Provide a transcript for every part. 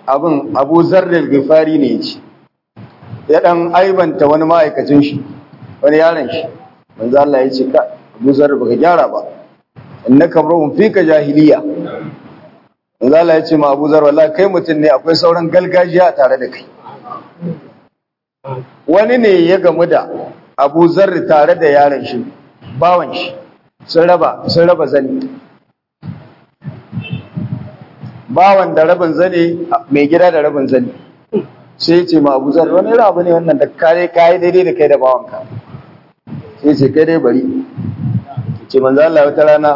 abin abu zarril gifari ne ce ya dan aibanta wani ma'aikacin shi wani yaron shi manzo Allah ya ce ka abu zarril baka gyara ba innaka mar'un fika jahiliya manzo Allah ya ce ma abu zarril wallahi kai mutum ne akwai sauran galgajiya tare da kai wani ne ya gamu da abu zarri tare da yaron shi bawan shi sun raba sun raba zani bawan da rabin zane mai gida da rabin zane sai ce ma abu zarri wani rabu ne wannan da kare kayi daidai da kai da bawanka sai ce kai dai bari ce manzo Allah wata rana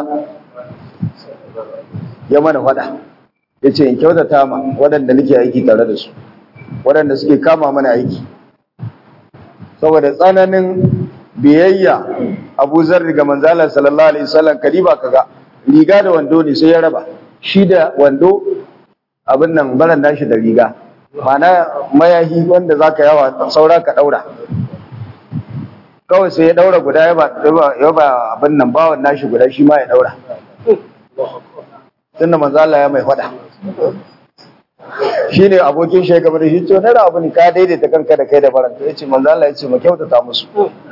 ya mana fada ya ce in kyautata ma waɗanda nake aiki tare da su waɗanda suke kama mana aiki saboda tsananin biyayya abu zarri ga manzala sallallahu alaihi wasallam kadiba kaga riga da wando ne sai ya raba shi da wando abin nan baran nashi da riga mana mayahi wanda zaka yawa saura ka daura kawai sai ya daura guda ya ba ya ba abin nan bawan nashi guda shi ma ya daura tunda manzala ya mai fada shi ne abokin shi gaba da shi to na abu ne ka daidaita kanka da kai da baranta ya ce manzo Allah ya ce mu kyautata musu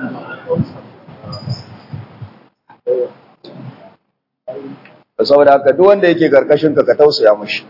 saboda haka duk wanda yake karkashin ka ka tausaya mushi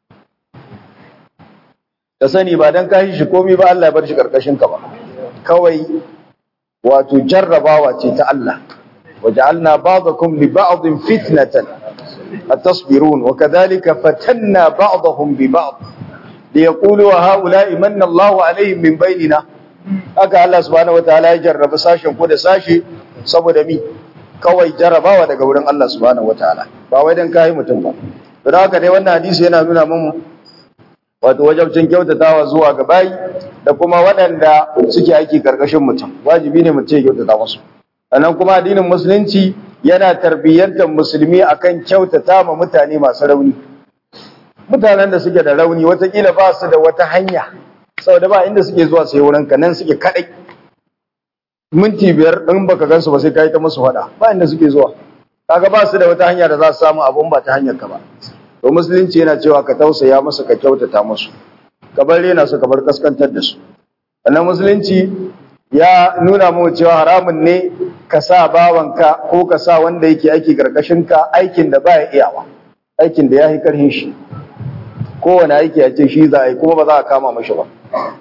ka sani ba dan kashi shi komai ba Allah ya bar shi karkashin ka ba kawai wato jarrabawa ce ta Allah waja'alna ba'dakum li ba'din fitnatan atasbirun wa kadhalika fatanna ba'dahum bi ba'd liyaqulu haula'i manna Allahu alaihim min bainina haka Allah subhanahu wataala ya jarraba sashen ko da sashi saboda mi kawai jarrabawa daga wurin Allah subhanahu wataala ba wai dan kai mutum ba don haka dai wannan hadisi yana nuna mun wato wajabcin kyautatawa zuwa ga bayi da kuma waɗanda suke aiki karkashin mutum wajibi ne mutum ya kyautata musu sannan kuma addinin musulunci yana tarbiyyantar musulmi akan kyautata ma mutane masu rauni mutanen da suke da rauni watakila ba su da wata hanya saboda ba inda suke zuwa sai wurin ka nan suke kadai minti biyar in baka gansu ba sai kai ta musu fada ba inda suke zuwa kaga ba su da wata hanya da za su samu abun ba ta hanyar ka ba to musulunci yana cewa ka tausaya musu ka kyautata musu ka bar rena su ka bar kaskantar da su sannan musulunci ya nuna mu cewa haramun ne ka sa bawanka ko ka sa wanda yake aiki karkashin ka aikin da baya iyawa aikin da ya yi karhin shi kowane aiki a ce shi za a yi kuma ba za a kama mashi ba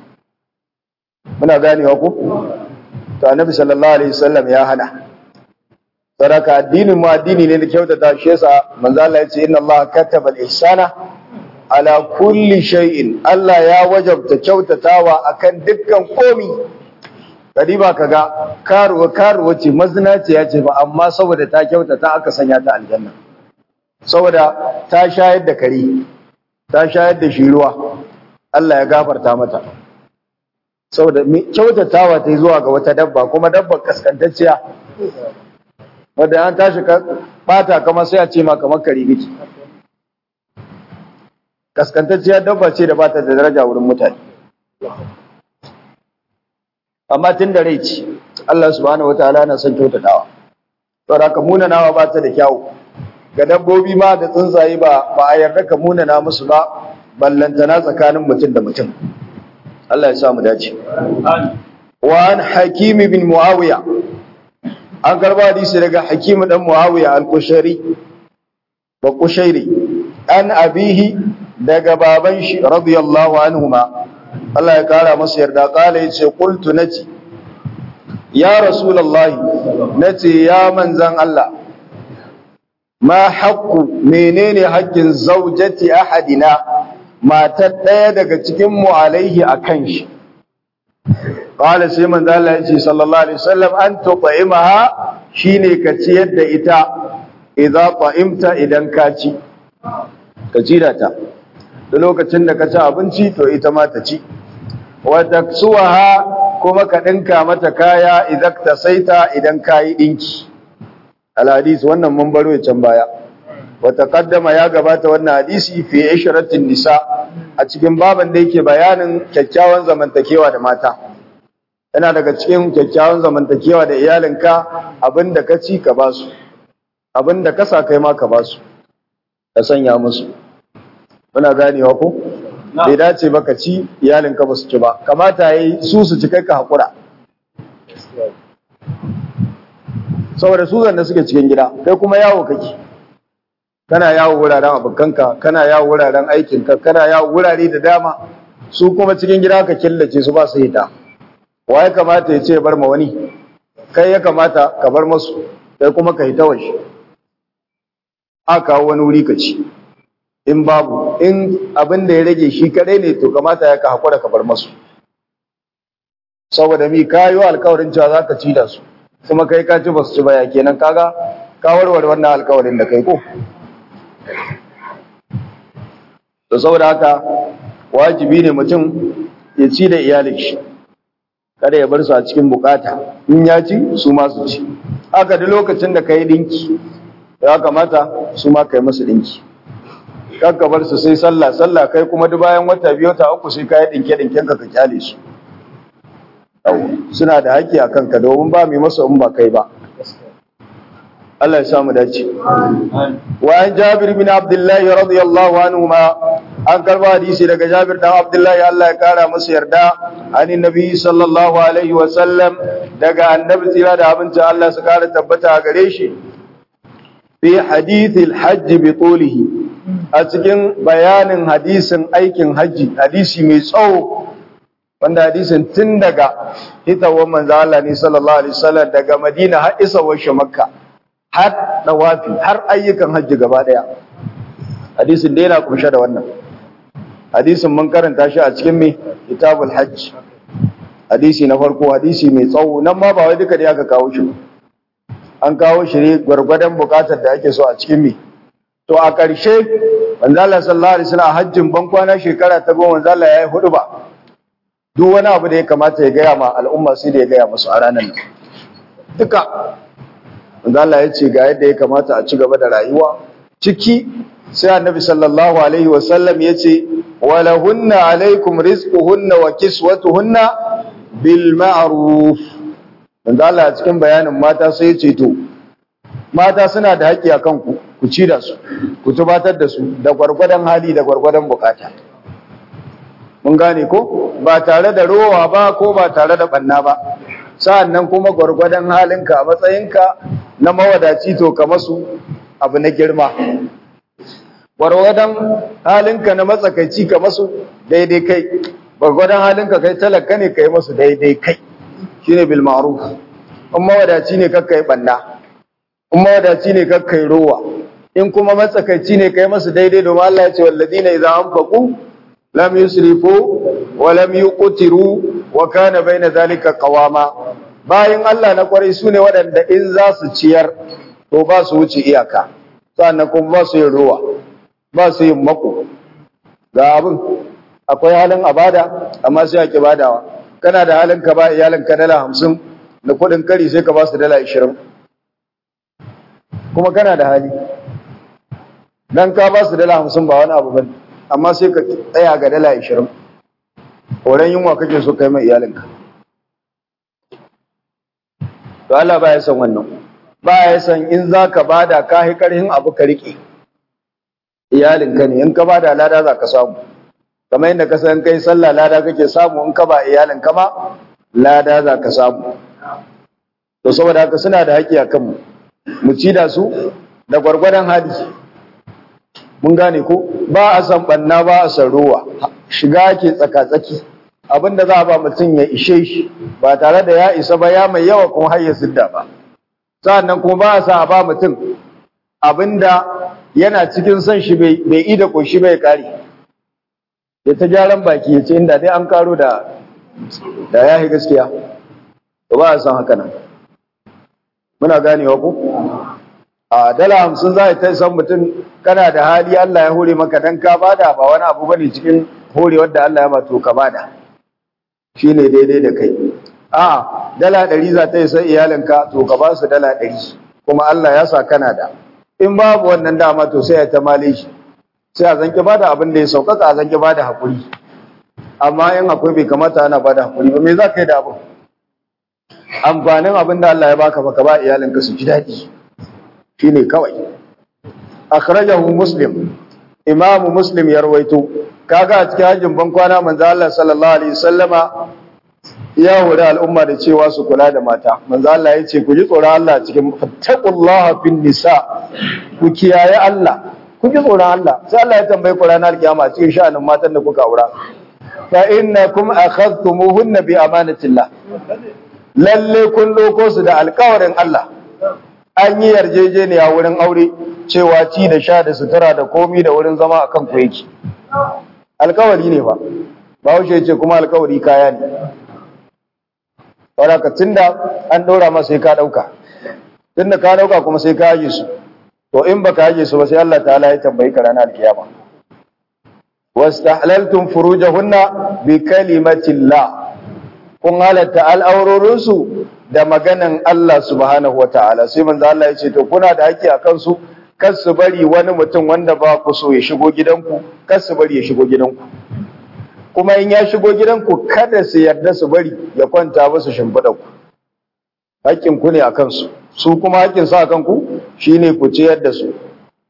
muna ganewa ku to annabi sallallahu alaihi wasallam ya hana saraka addinin mu addini ne da kyautata shi yasa manzo Allah ya ce inna Allah kataba al-ihsana ala kulli shay'in Allah ya wajabta kyautatawa akan dukkan komi kadiba kaga karuwa karuwa ce mazinaci ya ce ba amma saboda ta kyautata aka sanya ta aljanna saboda ta shayar da kare ta shayar da shi ruwa Allah ya gafarta mata saboda kyautatawa ta yi zuwa ga wata dabba kuma dabbar kaskantacciya wadda an tashi ka bata kamar sai a ce ma kamar kare biki kaskantacciya dabba ce da bata da daraja wurin mutane amma tun da rai ce Allah subhanahu wataala na son kyautatawa saboda haka munanawa ba ta da kyawu ga dabbobi ma da tsuntsaye ba ba a yarda ka munana musu ba ballantana tsakanin mutum da mutum Allah ya sa mu dace wa an hakim bin muawiya an karba hadisi daga hakim dan muawiya al-kushairi ba kushairi an abihi daga baban shi radiyallahu anhuma Allah ya kara masa yarda kala yace qultu naci ya rasulullahi nace ya manzan Allah ma haqqu menene haƙƙin zaujati ahadina matar ɗaya daga cikin mu alaihi akan shi qala sai manzo Allah ya ce sallallahu alaihi wasallam an tut'imaha shine ka ciyar da ita idza ta'imta idan ka ci ka ci da ta da lokacin da ka ci abinci to ita ma ta ci wa taksuha kuma ka dinka mata kaya idan ta saita idan kayi dinki alhadisi wannan mun baro can baya wa taqaddama ya gabata wannan hadisi fi ishratin nisa a cikin baban da yake bayanin kyakkyawan zamantakewa da mata yana daga cikin kyakkyawan zamantakewa da iyalinka abinda ka ci ka basu abinda ka sa kai ma ka basu ka sanya musu muna ganewa ko bai dace ba ka ci iyalinka ba su ci ba kamata yayi su su ci kai ka hakura saboda su zanne suke cikin gida kai kuma yawo kake kana yawo wuraren abokanka kana yawo wuraren aikinka kana yawo wurare da dama su kuma cikin gida ka killace su ba su hita wa ya kamata ya ce bar ma wani kai ya kamata ka bar masu kai kuma ka hita waje a kawo wani wuri ka ci in babu in abin da ya rage shi kadai ne to kamata ya ka hakura ka bar masu saboda mi kayo alkawarin cewa za ka ci da su kuma kai ka ci ba su ci ba ya kenan kaga ka warware wannan alkawarin da kai ko to saboda haka wajibi ne mutum ya ci da iyalin shi kada ya bar su a cikin bukata in ya ci su ma su ci haka da lokacin da kai dinki ya kamata su ma kai musu dinki kakka bar su sai sallah sallah kai kuma duk bayan wata biyu ta uku sai kai dinke dinken ka ka kyale su suna da haƙƙi a kanka domin ba mai masa in ba kai ba Allah ya samu dace wa an Jabir bin Abdullah radiyallahu anhu ma an karba hadisi daga Jabir dan Abdullah Allah ya kara masa yarda ani nabi sallallahu alaihi wa sallam daga annabi tsira da abinci Allah su kara tabbata a gare shi fi hadithil hajj bi tulihi a cikin bayanin hadisin aikin hajji hadisi mai tsawo wanda hadisin tun daga hitawar manzo Allah ne sallallahu alaihi wasallam daga Madina har isawar shi Makka har dawafi har ayyukan hajji gaba daya hadisin da yana kunshe da wannan hadisin mun karanta shi a cikin me kitabul hajj hadisi na farko hadisi mai tsawo nan ma ba wai duka da aka kawo shi an kawo shi ne gwargwadon bukatar da ake so a cikin me to a ƙarshe manzo Allah sallallahu alaihi wasallam hajjin ban kwana shekara ta goma manzo Allah yayi hudu ba duk wani abu da ya kamata ya gaya ma al'umma sai da ya gaya musu a ranar nan duka wanda Allah ya ce ga yadda ya kamata a ci gaba da rayuwa ciki sai annabi sallallahu alaihi wasallam ya ce walahunna alaikum rizquhunna wa kiswatuhunna bil ma'ruf wanda Allah a cikin bayanin mata sai ya ce to mata suna da haƙƙi akan ku ku ci da su ku tubatar da su da gwargwadon hali da gwargwadon bukata mun gane ko ba tare da rowa ba ko ba tare da banna ba sa'annan kuma gwargwadon halinka a matsayinka na mawadaci to ka masu abu na girma gwargwadon halinka na matsakaici ka masu daidai kai gwargwadon halinka kai talaka ne ka yi masu daidai kai shine bil ma'ruf in mawadaci ne kakka yi banna in mawadaci ne kakka yi rowa in kuma matsakaici ne ka yi masu daidai domin Allah ya ce walladina idza anfaqu lam yusrifu wa lam yuqtiru wa kana baina zalika qawama bayan Allah na kwarai sune waɗanda in za su ciyar to ba su wuce iyaka sannan kuma ba su yin ruwa ba su yin mako ga abin akwai halin abada amma sai ake badawa kana da halin ka ba iyalin ka dala hamsin da kuɗin kari sai ka ba su dala ashirin kuma kana da hali dan ka ba su dala hamsin ba wani abu bane amma sai ka tsaya ga dala ashirin horon yunwa kake so kai mai iyalinka to Allah ba ya san wannan ba ya san in za ka bada ka hi karhin abu ka riƙe iyalinka ne in ka bada lada za ka samu kamar yadda ka san kai sallah lada kake samu in ka ba iyalinka ma lada za ka samu to saboda haka suna da haƙƙi a kanmu mu ci da su da gwargwadon hali mun gane ko ba a san banna ba a san ruwa shiga ke tsaka-tsaki abinda za a ba mutum ya ishe shi ba tare da ya isa ba ya mai yawa kuma har ya sidda ba sa'annan kuma ba a sa a ba mutum abinda yana cikin son shi bai ida koshi bai kare ya ta gyaran baki ya ce inda dai an karo da da ya gaskiya to ba a san haka nan muna ganewa ko a dala hamsin za ta san mutum kana da hali Allah ya hore maka dan ka bada ba wani abu bane cikin horewar da Allah ya ba to ka bada shine daidai da kai a dala ɗari za ta yi sai iyalinka to ka ba su dala ɗari kuma Allah ya sa kana da in babu wannan dama to sai ya ta male shi sai a zanki bada abin da ya sauƙaƙa a zanki bada haƙuri amma in akwai bai kamata ana bada haƙuri ba me za ka yi da abin amfanin abin da Allah ya baka baka ba iyalinka su ji daɗi shine kawai akhrajahu muslim Imam Muslim ya rawaito kaga a cikin hajjin ban kwana manzo Allah sallallahu alaihi wasallama ya hore al'umma da cewa su kula da mata manzo Allah ya ce ku ji tsoron Allah cikin fattaqullaha fin nisa ku kiyaye Allah ku ji tsoron Allah sai Allah ya tambaye ku ranar kiyama cikin sha'anin matan da kuka aura fa innakum akhadtumuhunna bi amanatillah lalle kun doko su da alƙawarin Allah an yi yarjejeniya wurin aure cewa ci da sha da sutura da komi da wurin zama akan ku yake alƙawari ne fa Bahaushe ce kuma alƙawari kaya ne saboda tunda an ɗora masa sai ka ɗauka tunda ka ɗauka kuma sai ka aje su to in baka aje su ba sai Allah ta'ala ya tambayi ka ranar kiyama wastahlaltum furujahunna bi kalimatillah kun halatta al'aurorin su da maganan Allah subhanahu wataala sai manzo Allah ya ce to kuna da haƙƙi akan su kar su bari wani mutum wanda ba ku so ya shigo gidanku kar su bari ya shigo gidanku kuma in ya shigo gidanku kada su yarda su bari ya kwanta musu shimfiɗa ku haƙƙin ku ne a kansu su kuma haƙƙin su a kanku shine ku ciyar da su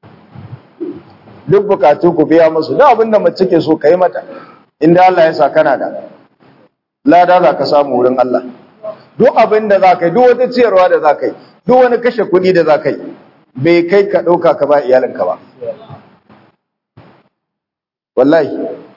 duk bukatu ku biya musu duk abin da mace ke so kai mata inda Allah ya sa kana da lada za ka samu wurin Allah duk abin da za ka yi duk wata ciyarwa da za ka yi duk wani kashe kuɗi da za ka yi bai kai ka ɗauka ka ba iyalinka ba wallahi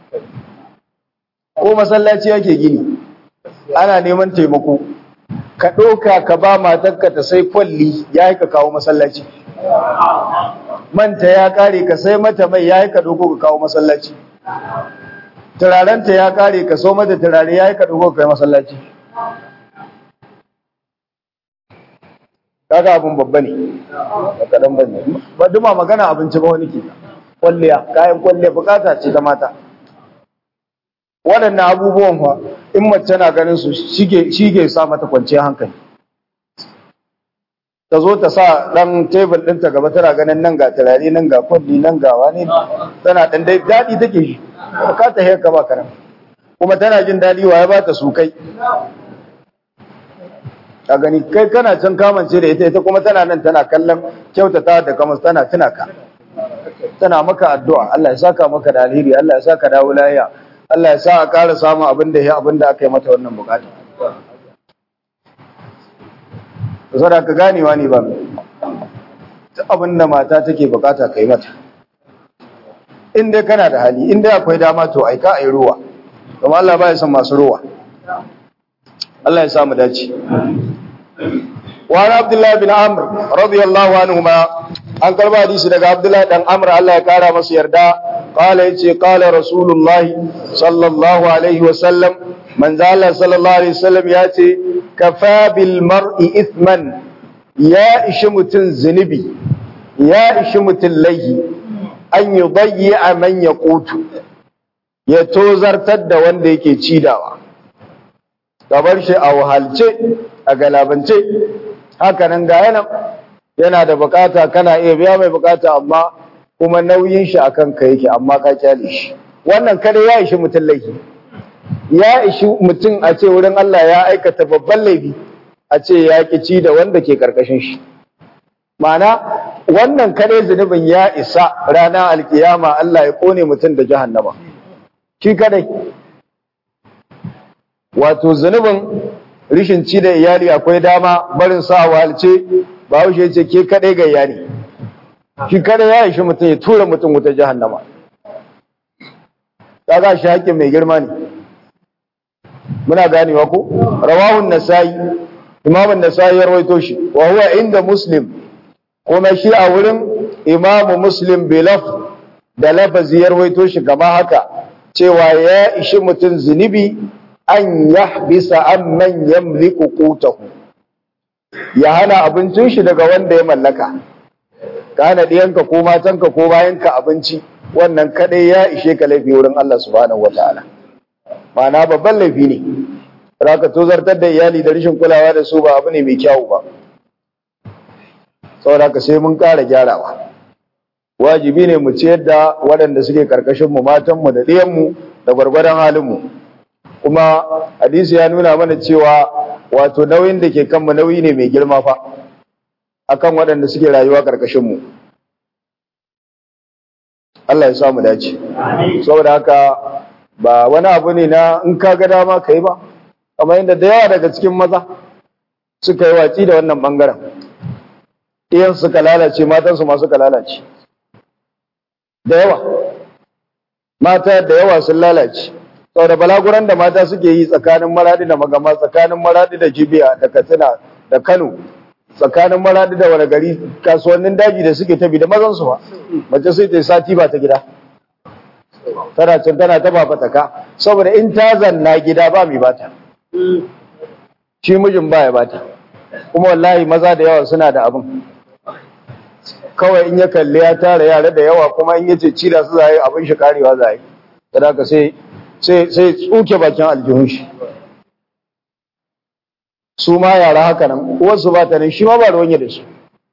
ko masallaci yake gini ana neman taimako ka ɗauka ka ba matarka ta sai kwalli ya yi ka kawo masallaci manta ya ƙare ka sai mata mai ya yi ka ɗauko ka kawo masallaci turarenta ya ƙare ka so mata turare ya yi ka ɗauko ka kai masallaci kaga abin babba ne ba kaɗan ba ne ba duma magana abinci ba wani ke kwalliya kayan kwalliya bukata ce ta mata waɗannan abubuwan fa in mace na ganin su shi ke sa mata kwanciyar hankali ta zo ta sa ɗan tebul ɗinta gaba tana ganin nan ga turare nan ga kwalli nan ga wani tana ɗan dai daɗi take shi ka ta haka ba karan kuma tana jin daɗi wa ya ba ta su kai a gani kai kana can kamance da ita ita kuma tana nan tana kallon kyautata da kamar tana tuna ka tana maka addu'a Allah ya saka maka da alheri Allah ya saka dawo lafiya Allah ya sa a ƙara samun abin da ya abin da aka yi mata wannan bukata. Zara ka ganewa ne ba, ta abin da mata take bukata ka yi mata. In dai kana da hali, in dai akwai dama to aika a yi ruwa, kuma Allah ba ya son masu ruwa. Allah ya sa mu dace. Wani Abdullahi bin Amr, radiyallahu anhu ma, an karba hadisi daga Abdullahi dan Amr Allah ya kara masa yarda قال يتي قال رسول الله صلى الله عليه وسلم من زال صلى الله عليه وسلم ياتي كفى بالمرء إثما يا إشمت زنبي يا إشمت اللي أن يضيع من يقوت يتوزر تد وندي كي تشيداوا gabar shi a wahalce a galabance haka nan ga yana yana da bukata kana iya biya mai bukata amma kuma nauyin shi akan ka yake amma ka kyale shi wannan kada ya ishi mutum laifi ya ishi mutum a ce wurin Allah ya aikata babban laifi a ce ya ci da wanda ke karkashin shi ma'ana wannan kare zunubin ya isa ranar alkiyama Allah ya kone mutum da jahannama shi kadai wato zunubin rishin ci da iyali akwai dama barin sa wahalce ba wuce ce ke kadai ga iyali shi kada ya ishi mutum ya tura mutum wuta jahannama kaga shi haƙƙin mai girma ne muna ganewa ko rawahun nasai imamun nasai ya rawaito shi wa huwa inda muslim kuma shi a wurin imamu muslim bilaf da lafazi ya rawaito shi kama haka cewa ya ishi mutum zunubi an yahbisa amman yamliku qutahu ya hana abincin shi daga wanda ya mallaka ka hana ɗiyanka ko matanka ko bayanka abinci wannan kadai ya ishe ka laifi wurin Allah subhanahu wataala ma'ana babban laifi ne ka tozartar da iyali da rashin kulawa da su ba abu ne mai kyau ba saboda ka sai mun ƙara gyarawa wajibi ne mu ciyar da waɗanda suke karkashin mu matan mu da ɗiyan mu da gwargwadon halin mu kuma hadisi ya nuna mana cewa wato nauyin da ke kanmu nauyi ne mai girma fa akan waɗanda suke rayuwa ƙarƙashin mu Allah ya samu dace saboda haka ba wani abu ne na in ka ga dama kai ba kamar yadda da yawa daga cikin maza suka yi watsi da wannan bangaren iyan suka lalace matansu ma suka lalace da yawa mata da yawa sun lalace saboda balaguran da mata suke yi tsakanin maradi da magama tsakanin maradi da jibiya da katsina da kano tsakanin maradi da wani gari kasuwannin daji da suke tabi da mazansu ba mace sai ta yi sati ba ta gida tana can tana ta ba fataka saboda in ta zanna gida ba mai bata shi mijin ba ya bata kuma wallahi maza da yawa suna da abin kawai in ya kalli ya tara yara da yawa kuma in yace ci da su zai abin shi karewa zai kada ka sai sai sai tsuke bakin aljihun shi su ma yara haka nan uwarsu ba ta nan shi ma ba ruwan da su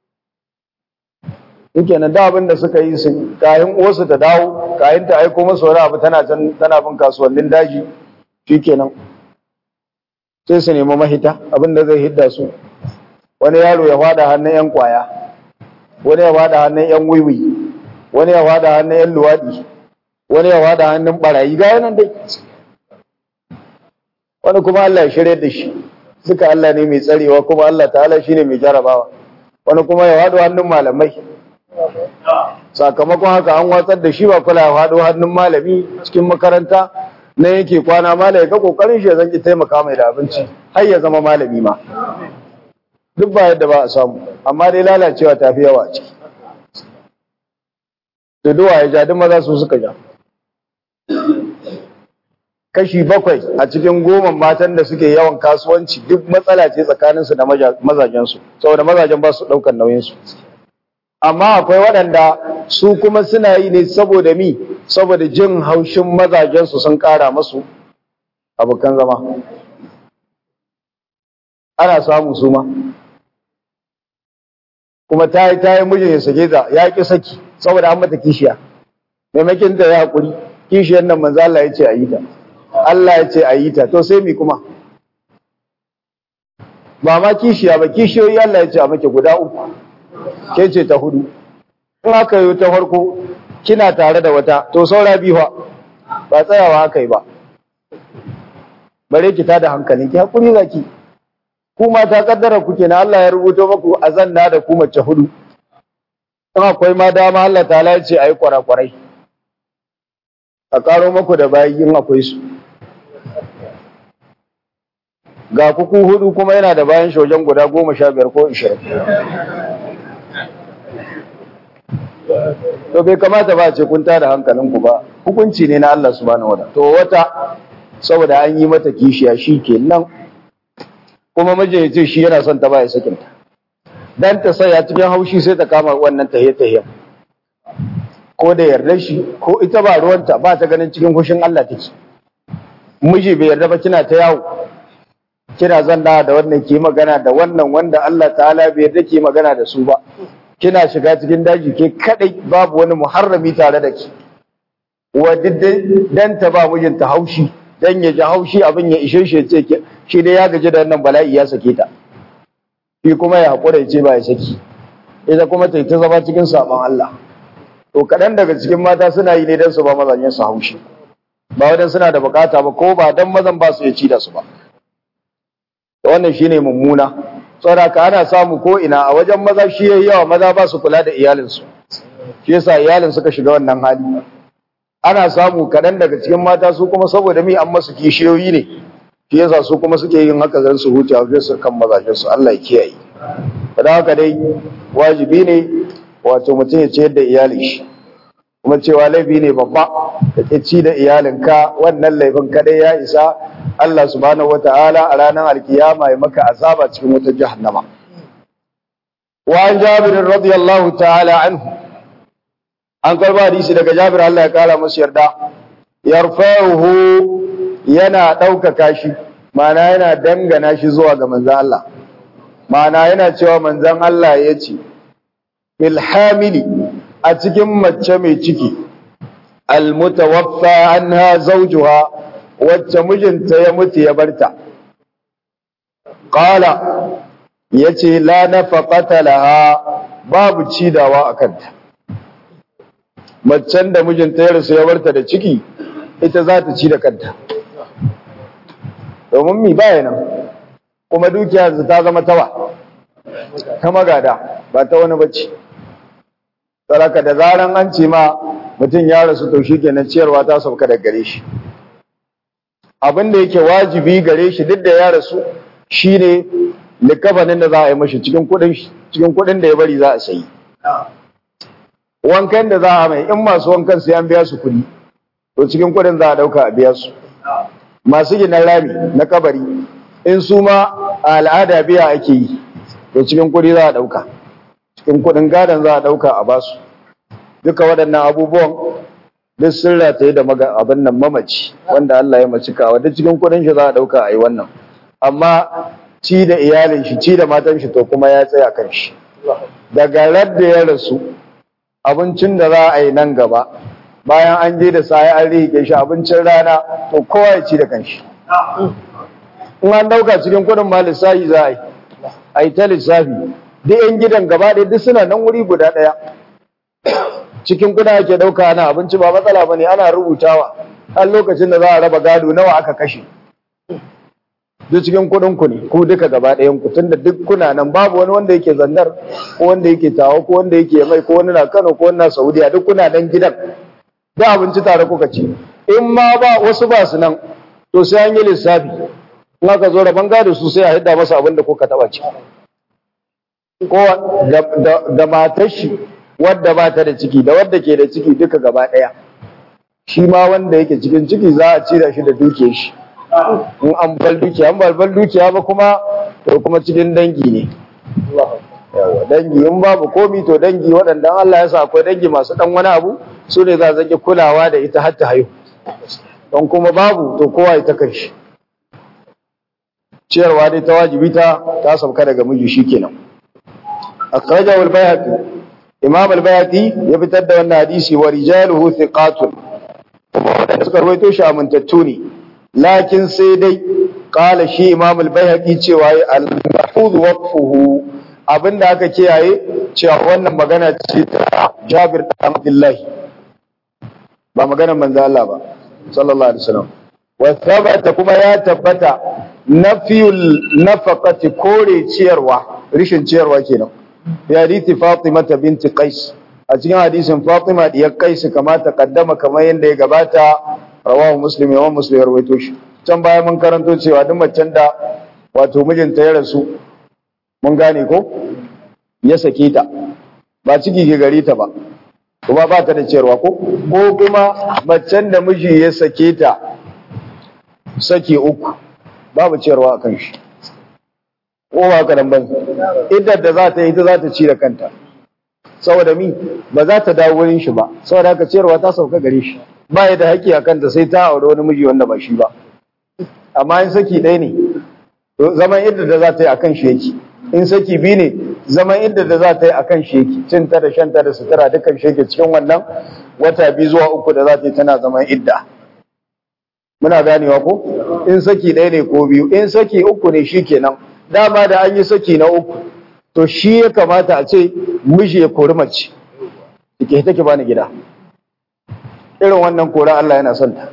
yake nan da abin da suka yi su kayan uwarsu ta dawo kayan ta aiko masu wani abu tana can tana bin kasuwannin daji shikenan sai su nemi mahita abin da zai hidda su wani yaro ya fada hannun yan kwaya wani ya fada hannun yan wiwi wani ya fada hannun yan luwadi wani ya fada hannun barayi ga yanan dai wani kuma Allah ya shirye da shi suka Allah ne mai tsarewa kuma Allah ta'ala shine mai jarabawa wani kuma ya fado hannun malamai sakamakon haka an watsar da shi ba kula ya fado hannun malami cikin makaranta na yake kwana malami ga kokarin shi ya zanki taimaka mai da abinci har ya zama malami ma duk ba yadda ba a samu amma dai lalacewa ta fi yawa a ciki da duwa ya ja duk maza su suka ja kashi bakwai a cikin goma matan da suke yawan kasuwanci duk matsala ce tsakaninsu da mazajensu saboda mazajen ba su ɗaukar nauyinsu amma akwai waɗanda su kuma suna yi ne saboda mi saboda jin haushin mazajensu sun ƙara masu abokan zama ana samu su ma kuma ta yi ta yi mijin ya sake ta ya ƙi saki saboda an mata kishiya maimakin ta ya haƙuri kishiyar nan manzo Allah ya ce a yi ta Allah ya ce a yi ta to sai mi kuma ba ma kishiya ba kishiyoyi Allah ya ce a make guda uku ke ce ta hudu in aka yi ta farko kina tare da wata to saura biyu ba tsayawa aka yi ba bare ki tada hankali ki hakuri zaki ku mata kaddara ku kenan Allah ya rubuto maku azanna da ku mace hudu in akwai ma dama Allah ta'ala ya ce ayi kwarakwarai a karo maku da bayi in akwai su ga kuku hudu kuma yana da bayan shojen guda goma sha biyar ko ishirin to bai kamata ba ce kun tada hankalinku ba hukunci ne na Allah subhanahu wataala to wata saboda an yi mata kishiya shi kenan kuma mijin ya ce shi yana son ta ba ya sakin ta dan ta saya cikin haushi sai ta kama wannan tahiye tahiye ko da yarda shi ko ita ba ruwanta ba ta ganin cikin hushin Allah take miji bai yarda ba kina ta yawo kina zanna da wannan ke magana da wannan wanda Allah ta'ala bai yarda ke magana da su ba kina shiga cikin daji ke kadai babu wani muharrami tare da ki wa dan ta ba mijinta haushi dan ya ji haushi abin ya ishe shi ce ke shi dai ya gaji da wannan bala'i ya sake ta shi kuma ya hakura ya ce ba ya saki ita kuma ta ta zama cikin saban Allah to kadan daga cikin mata suna yi ne dan su ba mazajen su haushi ba wadan suna da bukata ba ko ba dan mazan ba su ya ci da su ba wannan shine mummuna saboda ana samu ko ina a wajen maza shi yayi yawa maza ba su kula da iyalinsu shi yasa iyalin suka shiga wannan hali ana samu kaɗan daga cikin mata su kuma saboda mi an masu kishiyoyi ne shi yasa su kuma suke yin haka zan su huce a su kan mazajen su Allah ya kiyaye kada haka dai wajibi ne wato mutum ya ciyar da iyalin shi kuma cewa laifi ne babba da ke ci da iyalinka wannan laifin kadai ya isa Allah subhanahu wata'ala a ranar alkiyama ya maka azaba cikin wata jahannama wa an jabir radiyallahu ta'ala anhu an karba hadisi daga jabir Allah ya kara masa yarda yarfa'uhu yana ɗaukaka shi ma'ana yana dangana shi zuwa ga manzon Allah ma'ana yana cewa manzon Allah ya ce bil hamili a cikin mace mai ciki almutawaffa anha zawjuha wacce mijinta ya mutu ya barta qala yace la nafaqata laha babu cidawa akanta macen da mijinta ya rasu ya barta da ciki ita za ta ci da kanta domin mi baya nan kuma dukiya ta zama tawa ta magada ba ta wani bacci saraka da zaran an ce ma mutum ya rasu to shi kenan ciyarwa ta sauka da gare shi abin da yake wajibi gare shi duk da ya rasu shine likafanin da za a yi mashi cikin kudin cikin kudin da ya bari za a sayi wankan da za a mai in masu wankan sai an biya su kudi to cikin kudin za a dauka a biya su masu gina rami na kabari in su ma a al'ada biya ake yi to cikin kudi za a dauka cikin kudin gadon za a dauka a basu duka waɗannan abubuwan duk sun rataye da abin nan mamaci wanda Allah ya maci kawa duk cikin kudin shi za a dauka a yi wannan amma ci da iyalin shi ci da matan shi to kuma ya tsaya kan shi daga radda ya rasu abincin da za a yi nan gaba bayan an je da sai an rike shi abincin rana to kowa ya ci da kanshi in an dauka cikin kudin ma lissafi za a yi a yi ta lissafi duk yan gidan gaba ɗaya duk suna nan wuri guda ɗaya cikin kuna ake dauka ana abinci ba matsala bane ana rubutawa har lokacin da za a raba gado nawa aka kashe duk cikin kudin ku ne ku duka gaba ɗayan ku tunda duk kuna nan babu wani wanda yake zandar ko wanda yake tawo ko wanda yake mai ko wani na Kano ko wani na Saudiya duk kuna nan gidan da abinci tare kuka ci in ma ba wasu ba su nan to sai an yi lissafi in aka zo raban gado su sai a hidda masa abin da kuka taba ci ko da matar shi wadda ba ta da ciki da wadda ke da ciki duka gaba ɗaya shi ma wanda yake cikin ciki za a cira shi da dukiyar shi in an bal dukiya an balbal dukiya ba kuma to kuma cikin dangi ne yawa dangi in babu komi to dangi waɗanda Allah ya sa akwai dangi masu ɗan wani abu su ne za a zage kulawa da ita har ta haihu don kuma babu to kowa ita kan shi ciyarwa dai ta wajibi ta ta sauka daga miji shikenan akhrajahu al-bayhaqi imam al-bayhaqi ya fitar da wannan hadisi wa rijaluhu thiqatun kuma wadanda suka rawaito shi amintattu ne lakin sai dai qala shi imam al-bayhaqi cewa al-mahfuz waqfuhu abinda aka kiyaye cewa wannan magana ce ta Jabir bin Abdullah ba maganar manzo Allah ba sallallahu alaihi wasallam wa thabata kuma ya tabbata nafiyul nafaqati kore ciyarwa rishin ciyarwa kenan ya hadisi Fatima binti Qais a cikin hadisin Fatima diyar Qais kama ta kaddama kamar yadda ya gabata rawahu Muslim yawan Muslim ya rawaito shi can baya mun karanto cewa duk macen da wato mijinta ya rasu mun gane ko ya sake ta ba ciki ke gari ta ba kuma ba ta da ciyarwa ko ko kuma macen da miji ya sake ta saki uku babu ciyarwa akan shi ko ba ka ban iddar da za ta yi ta za ta ci da kanta saboda mi ba za ta dawo wurin shi ba saboda haka ciyarwa ta sauka gare shi ba ya da haƙƙi a kanta sai ta aure wani miji wanda ba shi ba amma in saki ɗaya ne zaman iddar da za ta yi akan shi yake in saki biyu ne zaman iddar da za ta yi akan shi yake cin ta da shan ta da sutura dukkan shi yake cikin wannan wata biyu zuwa uku da za ta yi tana zaman idda muna ganewa ko in saki ɗaya ne ko biyu in saki uku ne shi kenan dama da an yi saki na uku to shi ya kamata a ce miji ya kori mace ke take bani gida irin wannan kora Allah yana son ta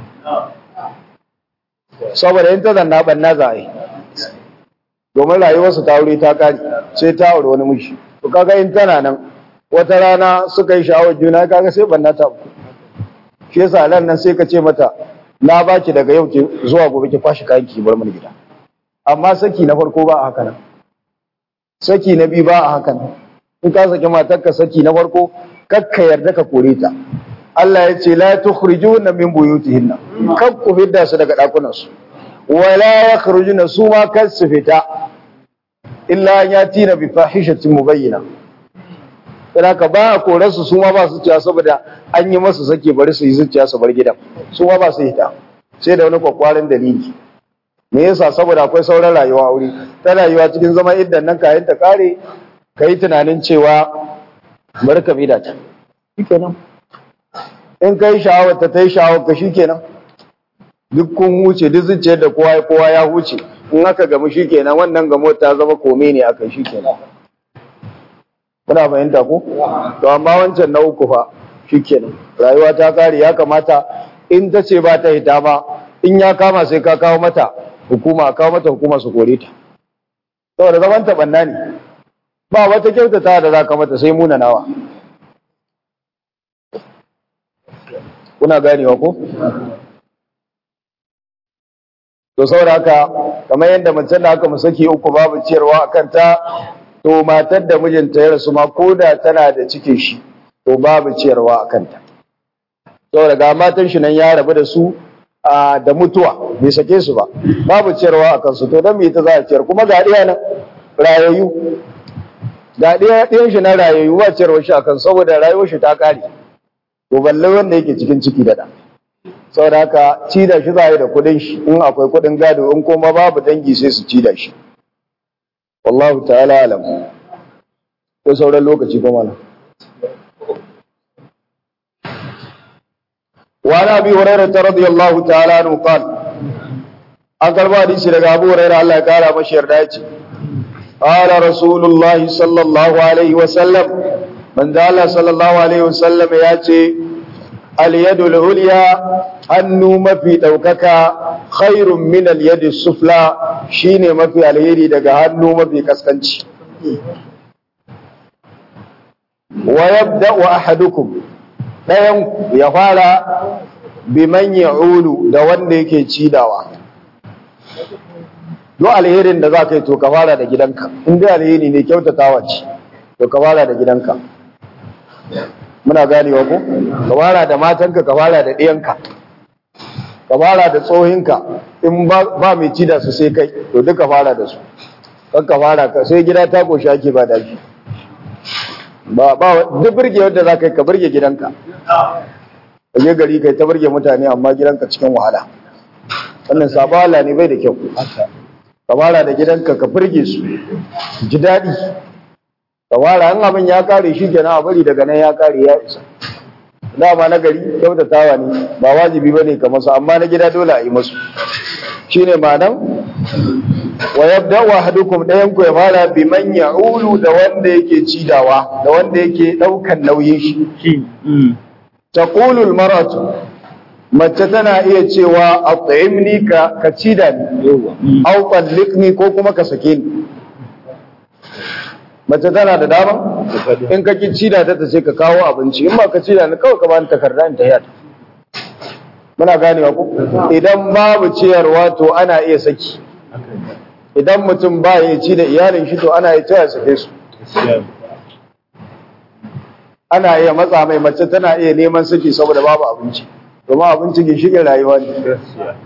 saboda in ta zanna banna za a yi domin rayuwarsu ta wuri ta kare sai ta aure wani miji to kaga in tana nan wata rana suka yi sha'awar juna kaga sai banna ta uku shi yasa nan nan sai ka ce mata na baki daga yau zuwa gobe ki kwashi kayan ki bar mana gida amma saki na farko ba a haka nan saki na biyu ba a haka nan in ka saki matarka saki na farko kakka yarda ka kore ta Allah ya ce la tukhrijuna min buyutihinna kak ku fidda su daga dakunan su wala yakhrujuna su ma kan su fita illa an yatina bi fahishatin mubayyina sai ka ba a kore su su ma ba su ciya saboda an yi masu sake bari su yi zuciya su bar gidan su ma ba su hita sai da wani kwakwarin dalili me yasa saboda akwai sauran rayuwa wuri ta rayuwa cikin zama idan nan kayan ta kare ka yi tunanin cewa bari ka bida ta shikenan in kai sha'awar ta yi sha'awar ka shikenan duk kun huce duk zuciyar da kowa kowa ya huce in aka gamu shikenan wannan gamo ta zama kome ne aka shikenan kuna fahimta ko to amma wancan na uku fa shikenan rayuwa ta kare ya kamata in ta ce ba ta hita ba in ya kama sai ka kawo mata hukuma kawo mata hukuma su kore ta saboda zaman ta banna ne ba wata kyautata da za ka mata sai munanawa kuna ganewa ko to saboda haka kamar yadda mace da aka saki uku babu ciyarwa a kanta to matar da mijinta ya rasu ma ko da tana da cikin shi to babu ciyarwa a kanta saboda ga matan shi nan ya rabu da su da mutuwa bai sake su ba babu ciyarwa a kansu to don me ta za a ciyar kuma ga ɗaya nan rayayyu ga ɗaya ɗayan shi na rayayyu ba ciyarwa shi a kan saboda rayuwar shi ta kare to balle wanda yake cikin ciki da da saboda haka ci da shi za a yi da kuɗin shi in akwai kuɗin gado in kuma babu dangi sai su ci da shi wallahu ta'ala alam ko sauran lokaci kuma nan وعن ابي هريره رضي الله تعالى عنه قال an karba hadisi daga Abu Hurairah Allah ya kara mashi yarda yace qala rasulullah sallallahu alaihi wa sallam manzo Allah sallallahu alaihi wa sallam yace al yadul ulya hannu mafi daukaka khairun min al yadi sufla shine mafi alheri daga hannu mafi kaskanci wa yabda'u ahadukum dayan ya fara biman ya'ulu da wanda yake cidawa duk alherin da za ka yi to ka fara da gidanka in dai alheri ne kyautatawa ce to ka fara da gidanka muna ganewa ko ka fara da matanka ka fara da ɗiyanka ka fara da tsohinka in ba mai ci da su sai kai to duka fara da su kan ka fara ka sai gida ta koshi ake ba da shi ba ba duk burge wanda za ka yi ka burge gidanka ka je gari kai ta burge mutane amma gidanka cikin wahala wannan sabala ne bai da kyau ka fara da gidanka ka burge su ji daɗi ka fara an abin ya kare shi kenan a bari daga nan ya kare ya isa dama na gari kyautatawa ne ba wajibi ba ne ka masu amma na gida dole a yi masu shi ne ma'anan wa yabda wa hadukum ɗayan ku ya fara bi man ya'ulu da wanda yake cidawa da wanda yake ɗaukan nauyin shi taqulu maratu mace tana iya cewa at'imni ka ka cida ni aw talliqni ko kuma ka sake ni mace tana da dama in ka ki cida ta ta ce ka kawo abinci in ba ka cida ni kawai ka bani takarda in ta yata muna ganewa ko idan babu ciyarwa to ana iya saki idan mutum ba ya ci da iyalin shi to ana iya cewa sake su ana iya matsa mai mace tana iya neman saki saboda babu abinci domin abinci ginshiƙin rayuwa ne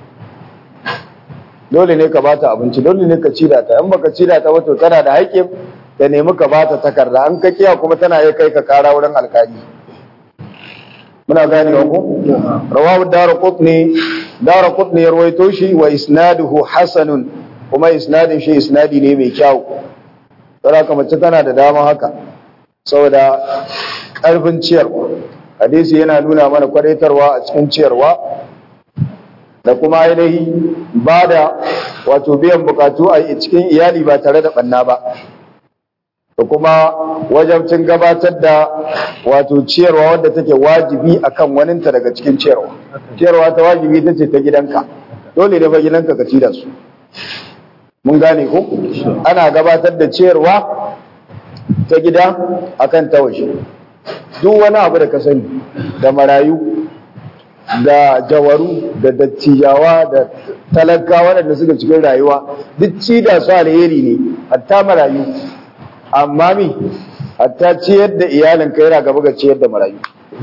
dole ne ka bata abinci dole ne ka cida ta in baka cida ta wato tana da haƙƙin da nemi ka bata takarda an ka kiya kuma tana iya kai ka kara wurin alkali muna gane wa ku rawahu daraqutni daraqutni ya rawaito shi wa isnaduhu hasanun kuma isnadin shi isnadi ne mai kyau saboda mace tana da dama haka saboda karfin ciyarwa hadisi yana nuna mana kwadaitarwa a cikin ciyarwa da kuma ainihi ba da wato biyan bukatu a cikin iyali ba tare da banna ba da kuma wajabcin gabatar da wato ciyarwa wadda take wajibi akan waninta daga cikin ciyarwa ciyarwa ta wajibi ta ce ta gidanka dole ne ba gidanka ka ci da su mun gane ko ana gabatar da ciyarwa ta gida akan ta waje duk wani abu da ka sani da marayu da jawaru da dattijawa da talaka waɗanda suka cikin rayuwa duk ci da su alheri ne hatta marayu amma mi hatta ciyar da iyalinka yana gaba ga ciyar da marayu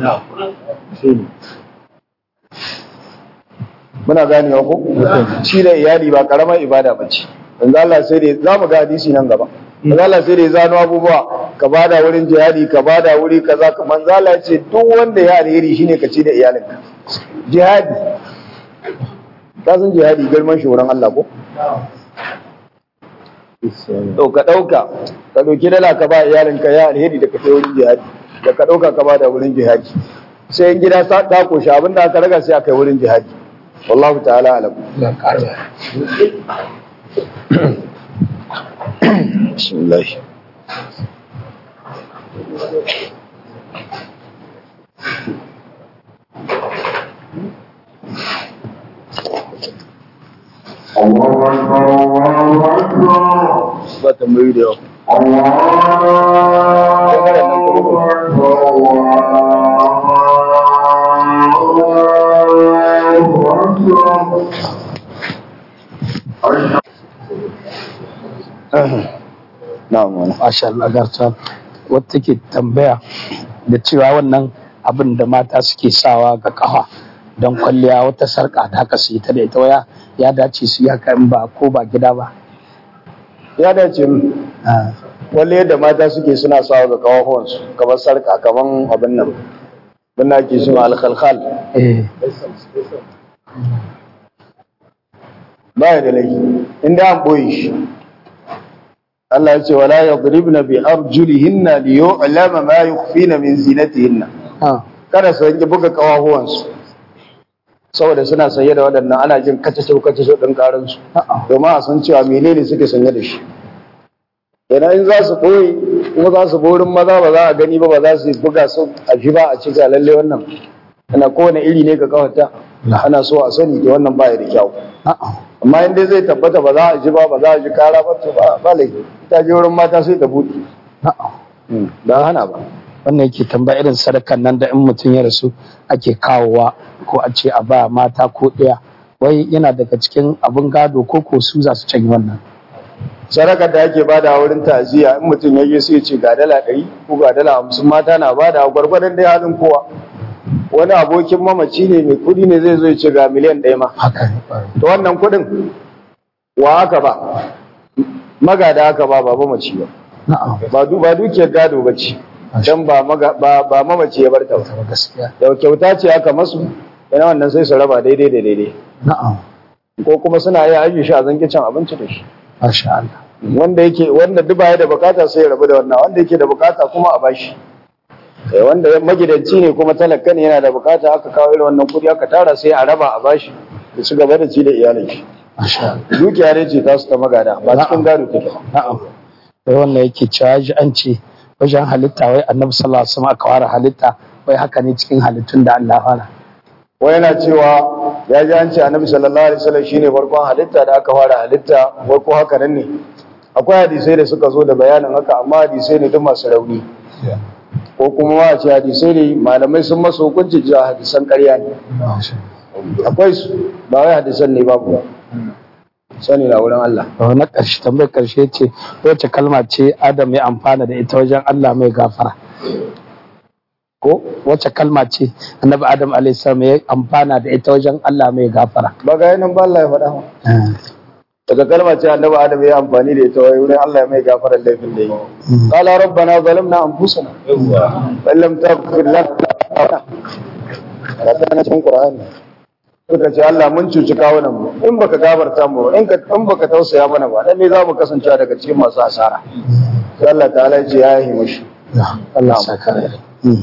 muna ganewa ko ci da iyali ba karamar ibada ba ce yanzu Allah sai da za mu ga hadisi nan gaba manzo Allah sai da ya zano abubuwa ka bada wurin jihadi ka bada wuri kaza manzo Allah ya ce duk wanda ya alheri shine ka ci da iyalinka jihadi ka san jihadi girman shi wurin Allah ko to ka dauka ka dauki dala ka ba iyalinka ya alheri da ka kai wurin jihadi da ka dauka ka bada wurin jihadi sai in gida ta koshi abinda aka raga sai aka yi wurin jihadi wallahu ta'ala alam بسم الله الله أكبر الله أكبر ba tambayi da yawa الله أكبر الله أكبر أشهد na'am wani Masha Allah garta wata ke tambaya da cewa wannan abin da mata suke sawa ga kafa don kwalliya wata sarka da haka su yi ta da ita waya ya dace su ya in ba ko ba gida ba. ya dace mu wale yadda mata suke suna sawa ga kawahuwansu kamar sarka kamar abin nan bin na ke suna alkhalkhal Eh, ba ya da laifi inda an boye shi Allah ya ce wala yadribna bi arjulihinna li yu'lama ma yukhfina min zinatihinna ah, kada su yanke buga kawahuwansu saboda suna sanye da waɗannan ana jin kacacau kacacau ɗin ƙaransu a'a, domin a san cewa menene suke sanye da shi idan in za su ɓoye kuma za su borin maza ba za a gani ba ba za su buga su a fi ba a ci ga lalle wannan ana kowane iri ne ga kawata ana so a sani da wannan ba ya da kyau a'a, amma in dai zai tabbata ba za a ji ba ba za a ji kara ba to ba ba laifi ita je wurin mata sai ta buɗe a'a. ba hana ba Wannan yake tambaya irin sadakan nan da in mutum ya rasu ake kawowa ko a ce a ba mata ko ɗaya. Wai yana daga cikin abin gado ko ko su za su canyi wannan. sadakar da ake bada a wurin ta'aziyya in mutum ya je sai ya ce ga dala ɗari ko ga dala hamsin mata na bada gwargwadon dai halin kowa wani abokin mamaci ne mai kuɗi ne zai zo ya ce ga miliyan ɗaya ma Haka ne. ƙwarai. to wannan kuɗin wa aka ba magada aka ba ba mamaci ba Na'am. ba du ba dukiyar gado ba ce dan ba maga ba ba mamaci ya barta ba Zama gaskiya. da kyauta ce aka masu yana wannan sai su raba daidai da daidai Na'am. ko kuma suna iya ajiye shi a zanki cin abinci da shi Masha Allah. wanda yake wanda duk baya da bukata sai ya rabu da wannan wanda yake da bukata kuma a bashi eh wanda magidanci ne kuma talaka ne yana da bukata aka kawo irin wannan kudi aka tara sai a raba a bashi da su gaba da ci da iyalin shi Masha Allah. dukiya ne ce ta su ta magada ba cikin gado take ba Na'am. Sai wannan yake cewa ji an ce wajen halitta wai annabi sallallahu alaihi wasallam aka ware halitta wai haka ne cikin halittun da Allah fara. wai yana cewa ya ji an ce annabi sallallahu alaihi wasallam shine farkon halitta da aka fara halitta wai ko haka nan ne akwai hadisai da suka zo da bayanin haka amma hadisai ne duk masu rauni ko kuma ma a ce hadisai ne malamai sun masa hukunci cewa hadisan ƙarya ne akwai su ba wai hadisan ne babu ba sani na wurin Allah To na ƙarshe tambayar ƙarshe ce wacce kalma ce Adam ya amfana da ita wajen Allah mai gafara. Ko wacce kalma ce annabi Adam alaihi salam ya amfana da ita wajen Allah mai gafara. ba ga yanan ba Allah ya faɗa ma daga kalma ce annabi Adam ya amfani da ita wai wurin Allah ya mai gafarar laifin da yi qala rabbana zalamna anfusana wa lam taghfir lana kana cikin Qur'ani suka ce Allah mun cuci kawunan mu in baka gafarta mu in ka in baka tausaya mana ba dan ne za mu kasance daga cikin masu asara sai Allah ta'ala ya ce ya yi mishi Allah ya saka rai.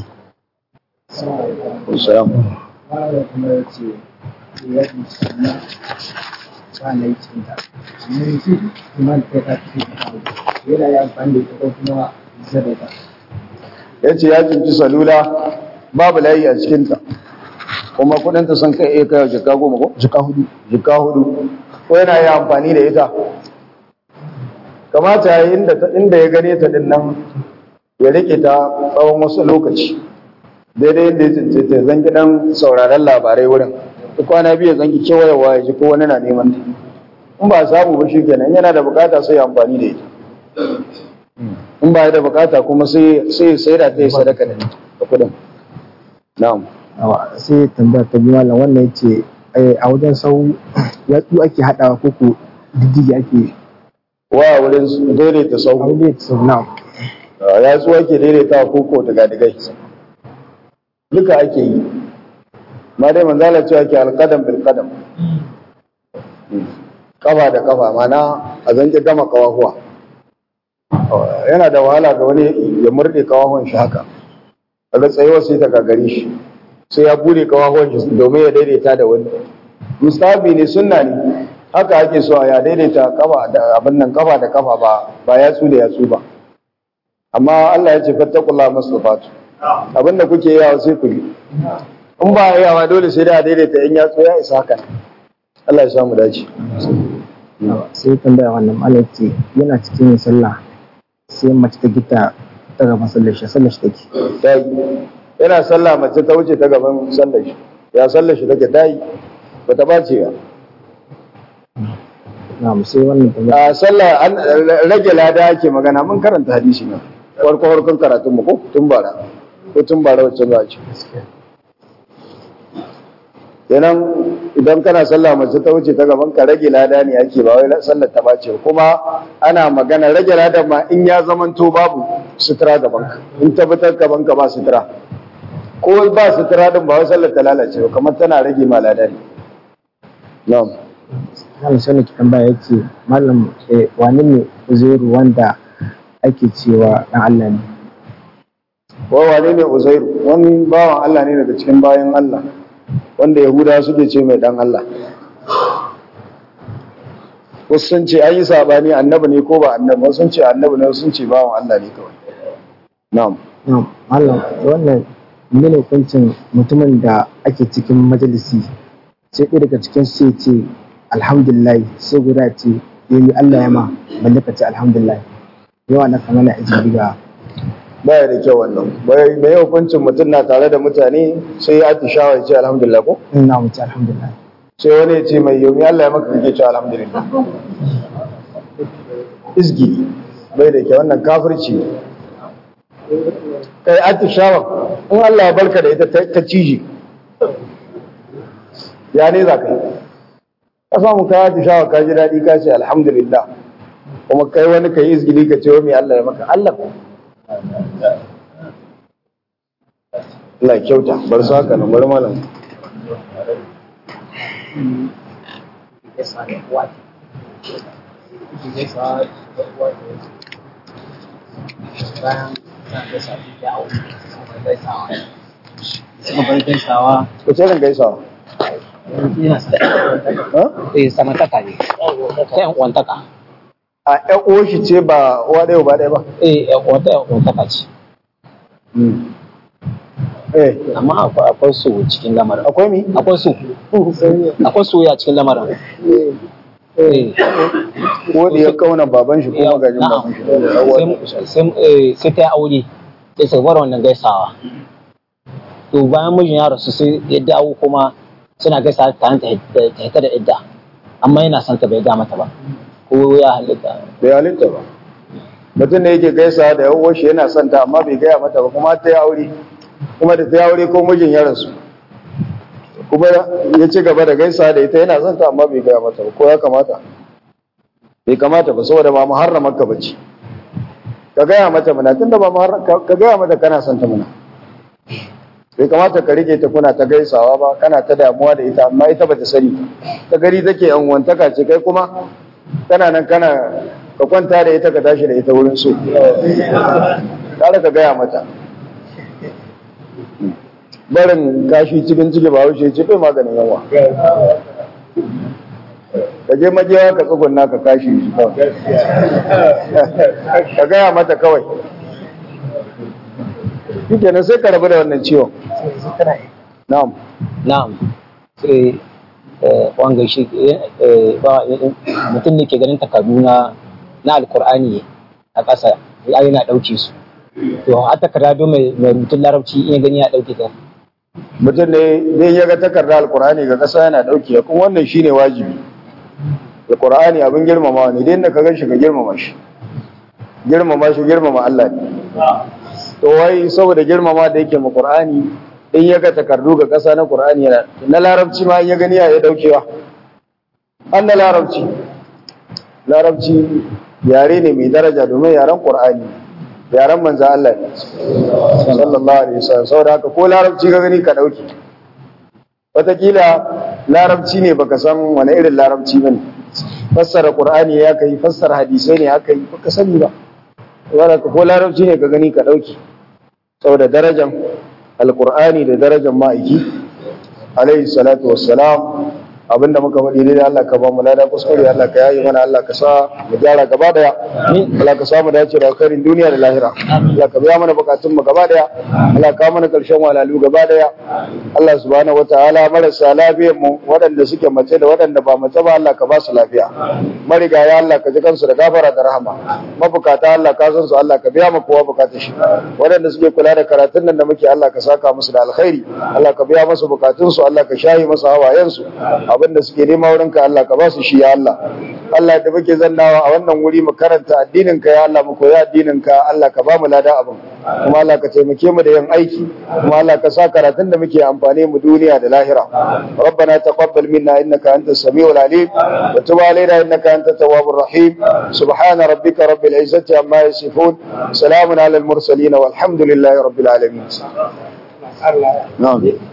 Assalamu fara kuma ya ce ya yi sana ba laifin da amma yanzu kuma da ta fi kawo yana yi amfani da ita ko kuma sadaka ya ce ya cinci salula babu layi a cikinta kuma kudinta sun kai iya kai jika goma ko? Jika hudu. jika hudu ko yana yi amfani da ita kamata ya yi inda, ta- inda ya gane ta din nan ya rike ta tsawon wasu lokaci daidai inda ya cince ta zan gidan sauraron labarai wurin duk kwana biyu zan ki kewayewa ya ji ko wani na neman ta in ba a samu ba shi kenan yana da bukata sai ya amfani da ita in ba ya da bukata kuma sai sai sai da ta yi sadaka da da kudin na'am Awa, sai tambaya ta biyu malam wannan yace eh, a wajen sau yatsu ake haɗawa ko ko diddigi ake wa wurin daidaita a sau wajen sau na ya tsuwa ke daidaita koko daga digai duka ake yi ma dai manzala cewa ke alƙadam bil qadam kafa da kafa mana a zanke gama kawahuwa yana da wahala ga wani ya murde kawahuwan shi haka daga tsayuwa sai ta gagare shi sai ya bude kawahuwan shi domin ya daidaita da wani mustahabi ne sunna ne haka ake so a ya daidaita kafa da abin nan kafa da kafa ba ba yatsu da yatsu ba amma Allah ya ce fattakullah masufatu abinda kuke yawa sai ku yi in ba yawa dole sai da a daidaita in yatsu ya isa haka Allah ya samu dace sai tambaya wannan malam ce yana cikin yin sallah sai mace ta gita ta gaban sallar shi sallar shi take ta yi yana sallah mace ta wuce ta gaban sallar shi ya sallar shi take ta yi ba ta bace ba na'am sai wannan tambaya a sallah an rage lada ake magana mun karanta hadisi na farko farkon karatun mu ko tun bara ko tun bara wacce za a ce kenan idan kana sallah mace ta wuce ta gaban ka rage lada ne ake ba wai sallar ta bace ba. kuma ana magana rage lada ma in ya zamanto babu sutura gaban ka in tabbatar gaban ka ba sutura ko ba sutura din ba wai sallar ta lalace ba kamar tana rage ma lada ne na'am malam sai ne ki tambaya yace malam eh, wani ne uzairu wanda ake cewa dan Allah ne wa wane ne uzairu wani bawan Allah ne daga cikin bayan Allah wanda yahudawa suke ce mai dan Allah wasu sun ce an yi sabani annabi ne ko ba annabi wasu sun ce annabi ne wasu sun ce bawan Allah ne kawai na'am na'am malam wannan mene hukuncin mutumin da ake cikin majalisi sai ɗaya daga cikin sai ce alhamdulillah sai guda ce yayi Allah ya ma balle ka ce alhamdulillah yawa na kamala ijiri ga baya da kyau wannan bai mai hukuncin mutum na tare da mutane sai ya atishawa ya ce alhamdulillah ko ina mu ce alhamdulillah sai wani ya ce mai yomi Allah ya maka kake cewa alhamdulillah izgi bai da kyau wannan kafirci ne kai atishawa in Allah ya barka da ita ta ta cije ya ne za ka yi ka samu ka atishawa ka ji daɗi ka ce alhamdulillah kuma kai wani ka yi izgili ka ce wa mai Allah ya maka Allah Allah ya kyauta bar su haka nan bar malam ko ce ran gaisawa ha eh samantaka ne ta yan uwantaka a ƴan uwar shi ce ba uwa ɗaya ba ɗaya ba eh yan uwanta yan uwantaka ce eh amma akwai akwai su cikin lamarin akwai mi akwai su akwai su ya cikin lamarin eh ko da ya kauna baban shi ko Yau, magajin na'am. baban shi sai sai eh, sai ta yi aure sai su bar wannan gaisawa to bayan mijin ya rasu sai ya dawo kuma suna gaisawa tare ta ta hita da idda amma yana son ta bai ga mata ba ko ya halitta bai halitta ba mutum ne yake gaisa da yan uwar shi yana son ta amma bai gaya mata ba kuma ta yi aure kuma da ta yi aure ko mijin ya rasu kuma ya ci gaba da gaisa da ita yana son ta amma bai gaya mata ba ko ya kamata bai kamata ba saboda ba muharramar ka bace ka gaya mata muna tunda ba muharram ka ka gaya mata kana son ta muna bai kamata ka rike ta kuna ta gaisawa ba kana ta damuwa da ita amma ita bata sani ta gari take yan wantaka ce kai kuma kana nan kana ka kwanta da ita ka tashi da ita wurin so kare ka gaya mata barin kashi cikin ciki ba wuce ci bai maganin yawa ka je majewa ka tsugunna ka kashi shi kawai ka gaya mata kawai shi kenan sai ka rabu da wannan ciwon na'am na'am sai eh, wanga shi eh, ba mutum ne ke ganin takardu na na alkur'ani a ƙasa ya yana ɗauke su to a takarda don mai mai rubutun larabci in ya gani ya ɗauke ta mutum ne zai ya ga takarda alkur'ani ga ƙasa yana ɗauke kuma wannan shine wajibi alkur'ani abin girmama ne dai inda ka gan shi ka girmama shi girmama shi girmama Allah ne to wai saboda girmama da yake ma qur'ani in ya ga takardu ga ƙasa na qur'ani yana na larabci ma in ya gani ya ya daukewa an na larabci larabci yare ne mai daraja domin yaren qur'ani yaren manzo Allah ne sallallahu alaihi wasallam saboda haka ko larabci ka gani ka dauke wataƙila larabci ne baka san wani irin larabci bane fassara qur'ani ya kai fassara hadisai ne aka yi baka sani ba saboda haka ko larabci ne ka gani ka dauke saboda darajar alqur'ani da darajar ma'aiki alaihi salatu wassalam abinda muka faɗi dai Allah ka ba mu lada kuskure Allah ka yayi mana Allah ka sa mu gyara gaba daya Allah ka sa mu dace da alkhairin duniya da lahira Allah ka biya mana bukatun mu gaba daya Allah ka mana karshen walalu gaba daya Allah subhanahu wataala marasa lafiyar mu waɗanda suke mace da waɗanda ba mace ba Allah ka ba su lafiya marigaya Allah ka ji kansu da gafara da rahama mabukata Allah ka san su Allah ka biya mu kowa bukatun shi waɗanda suke kula da karatun nan da muke Allah ka saka musu da alkhairi Allah ka biya musu bukatun su Allah ka shayi musu hawayen su abinda suke nema wurin ka Allah ka ba su shi ya Allah Allah da muke zannawa a wannan wuri mu karanta addinin ka ya Allah mu koyi addinin ka Allah ka ba mu lada abin kuma Allah ka taimake mu da yin aiki kuma Allah ka sa karatun da muke amfani mu duniya da lahira ربنا تقبل منا انك انت السميع العليم وتب علينا انك انت التواب الرحيم سبحان ربك رب العزه عما يصفون سلام على المرسلين والحمد لله رب العالمين نعم